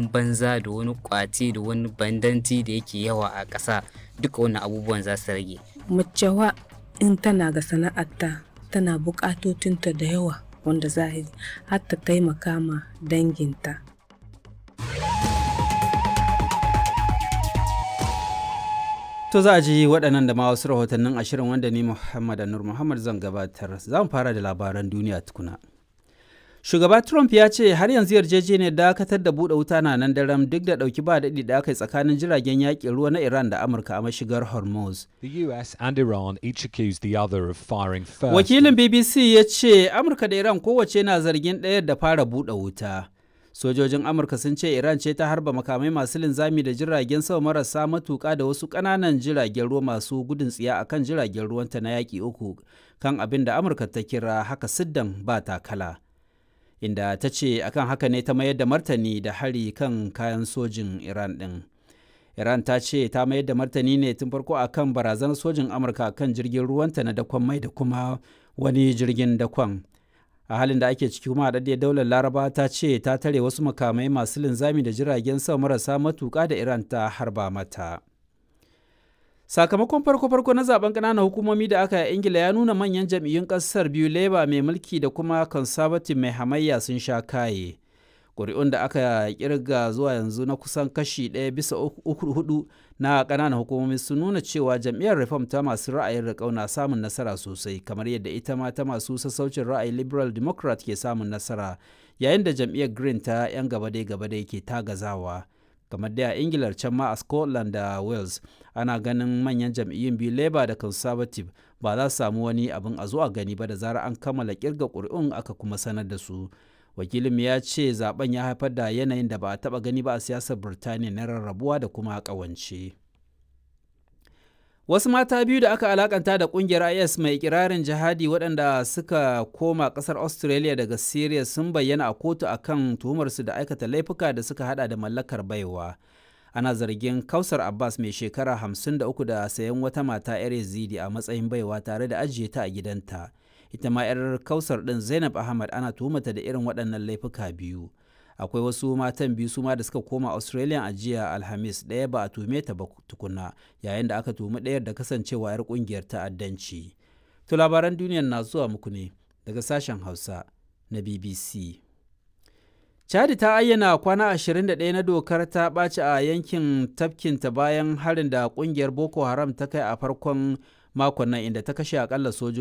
zaman banza da wani kwace da wani bandanci da yake yawa a ƙasa duka wannan abubuwan za su rage macewa in tana ga sana'arta tana buƙatotinta da yawa wanda za a yi har ta taimaka ma danginta To za a ji waɗannan da ma wasu rahotannin ashirin wanda ni Muhammad Anur Muhammad zan gabatar. Za mu fara da labaran duniya tukuna. Shugaba Trump ya ce har yanzu yarjejeniyar dakatar da buɗe wuta na nan daren duk da ɗauki ba daɗi da aka yi tsakanin jiragen yaƙin ruwa na Iran da Amurka a mashigar Hormuz. The US and Iran each accused the other of firing first. Wakilin BBC ya ce Amurka da Iran kowace na zargin ɗaya da fara buɗe wuta. Sojojin Amurka sun ce Iran ce ta harba makamai masu linzami da jiragen sama marasa matuƙa da wasu ƙananan jiragen ruwa masu gudun tsiya akan jiragen ruwanta na yaƙi uku kan abin da Amurka ta kira haka siddan ba takala. Inda ta ce akan haka ne ta mayar da martani da hari kan kayan sojin Iran ɗin. Iran ta ce ta mayar da martani ne tun farko akan barazanar sojin Amurka kan jirgin ruwanta na dakon mai da kuma wani jirgin dakon. a halin da ake ciki kuma haɗaɗɗiyar daular laraba ta ce ta tare wasu makamai masu linzami da jiragen sama marasa matuƙa da iran ta harba mata sakamakon farko-farko na zaben ƙananan hukumomi da aka yi ingila ya nuna manyan jam'iyyun ƙasar biyu labour mai mulki da kuma conservative mai hamayya sun sha kaye ƙuri'un da aka kirga zuwa yanzu na kusan kashi ɗaya bisa uku hudu na ƙananan hukumomi sun nuna cewa jam'iyyar reform ta masu ra'ayin riƙau na samun nasara sosai kamar yadda ita ma ta masu sassaucin ra'ayi liberal democrat ke samun nasara yayin da jam'iyyar green ta 'yan gabadai gabadai ke tagazawa kamar da a ingilar can ma a scotland da wales ana ganin manyan jam'iyyun biyu labour da conservative ba za su samu wani abin a zuwa gani ba da zarar an kammala kirga ƙuri'un aka kuma sanar da su wakilin ya ce zaben ya haifar da yanayin da ba a taba gani ba a siyasar birtaniya na rarrabuwa da kuma kawance wasu mata biyu da aka alakanta da kungiyar is mai kirarin jihadi waɗanda suka koma ƙasar australia daga syria sun bayyana a kotu akan tuhumarsu da aikata laifuka da suka hada da mallakar baiwa ana zargin kausar abbas mai shekara 53 da sayan wata mata 'yar yazidi a matsayin baiwa tare da ajiye ta a gidanta ita ma 'yar kausar ɗin zainab ahmad ana tuhumata da irin waɗannan laifuka biyu akwai wasu matan biyu su ma da suka koma australia a jiya alhamis ɗaya ba a tuhume ta ba tukuna yayin da aka tuhumi ɗayar da kasancewa 'yar ƙungiyar ta'addanci to labaran duniyar na zuwa muku ne daga sashen hausa na bbc chadi ta ayyana kwana 21 na dokar ta ɓaci a yankin tafkinta bayan harin da ƙungiyar boko haram ta kai a farkon makon nan inda ta kashe akalla sojoji